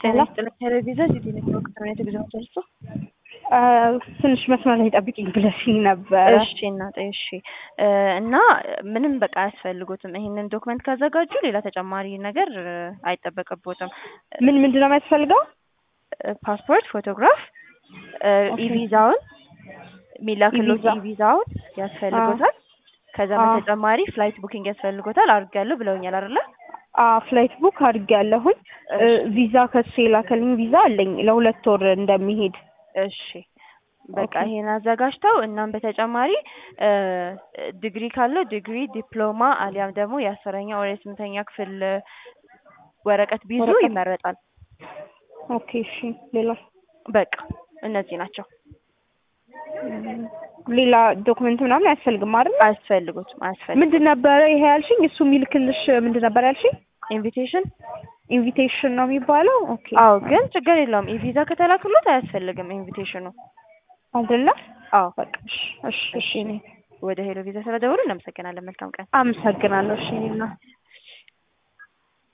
ጤና ይስጥልኝ ቴሌቪዥን ሲቲ ኔትወርክ ነው የተገዛው ተልሶ ትንሽ መስመር ላይ ጠብቂኝ ብለሽኝ ነበረ። እሺ እናቴ እሺ እና ምንም በቃ አያስፈልጉትም ይሄንን ዶክመንት ካዘጋጁ ሌላ ተጨማሪ ነገር አይጠበቅቦትም ምን ምንድን ነው የሚያስፈልገው? ፓስፖርት ፎቶግራፍ ኢቪዛውን የሚላክሎት ኢቪዛ። ኢቪዛውን ያስፈልጎታል ከዛ አዎ። በተጨማሪ ፍላይት ቡኪንግ ያስፈልጎታል አድርጌያለሁ ብለውኛል አይደለ ፍላይት ቡክ አድርጌያለሁኝ። እ፣ ቪዛ ከሱ የላከልኝ ቪዛ አለኝ ለሁለት ወር እንደሚሄድ እሺ በቃ ኦኬ። ይሄን አዘጋጅተው እናም በተጨማሪ እ፣ ዲግሪ ካለው ዲግሪ ዲፕሎማ አሊያም ደግሞ የአስረኛ ወር የስምንተኛ ክፍል ወረቀት ቢይዙ ወረቀት። ይመረጣል ኦኬ እሺ። ሌላ በቃ እነዚህ ናቸው ሌላ ዶክመንት ምናምን አያስፈልግም አይደል? አያስፈልጉትም አያስፈልጉም ምንድን ነበረ ይሄ ያልሽኝ? እሱ የሚልክልሽ ምንድን ነበር ያልሽኝ? ኢንቪቴሽን ኢንቪቴሽን ነው የሚባለው? ኦኬ አዎ ግን ችግር የለውም ኢቪዛ ከተላክሎት አያስፈልግም ኢንቪቴሽኑ አይደለ? አዎ በቃ እሺ እሺ እሺ። እኔ ወደ ሄሎ ቪዛ ስለደወሉ እናመሰግናለን መልካም ቀን አመሰግናለሁ። እሺ እኔና